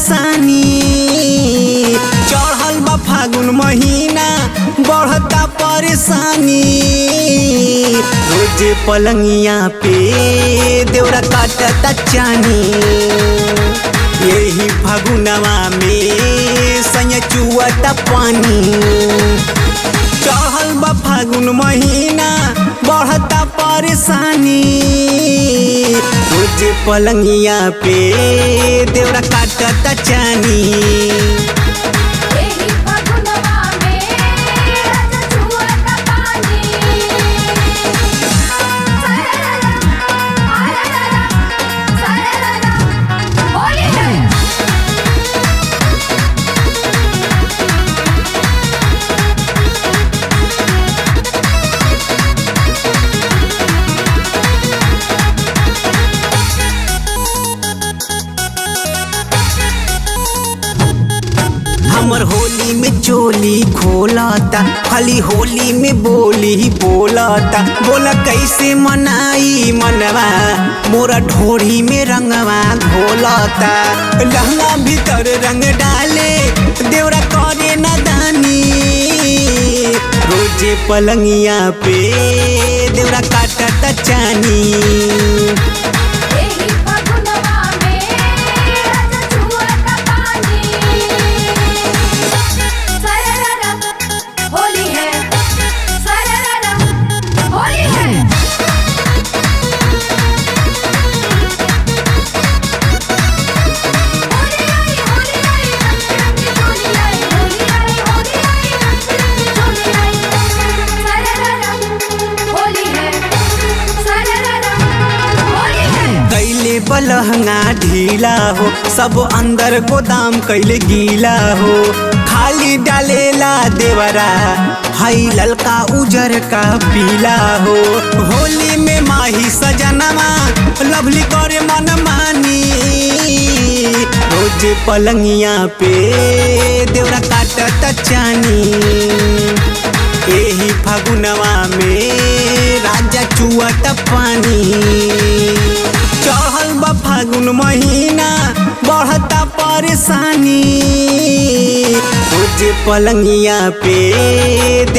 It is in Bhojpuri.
परेशानी चढ़ल बा फागुन महीना बढ़ता परेशानी रोज पलंगिया पे देवरा काटता चानी यही फागुनवा में सैया चुआता पानी चढ़ल बा फागुन महीना बढ़ता परेशानी रोज पलंगिया पे देवरा काटता चानी एही फगुनवा में राजा छुअता पानी सरररा आरररा सरररा होली है हमर होली में चोली खोलता खाली होली में बोली बोलता बोला कैसे मनाई मनवा मोरा ढोरी में रंगवा घोलता लहंगा भीतर रंग डाले देवरा करे न दानी रोजे पलंगिया पे देवरा काटता चानी एही फगुनवा में राजा छुअता पानी सरररा होली है सरररा होली है होली आई होली आई रंग रंग होली आई होली आई होली आई रंग रंग होली आई सरररा होली है सरररा होली है कैले बलहंगा ढीला हो सब अंदर गोदाम कैले गीला हो खाली डालेला देवरा हई ललका उजर का पीला हो होली में माही सजनमा लवली करे मन मानी रोज पलंगिया पे देवरा काटता चानी एही फागुनवा में राजा चुआत पानी चढ़ल बा फागुन महीना बढ़ता परेशानी रोज पलंगिया पे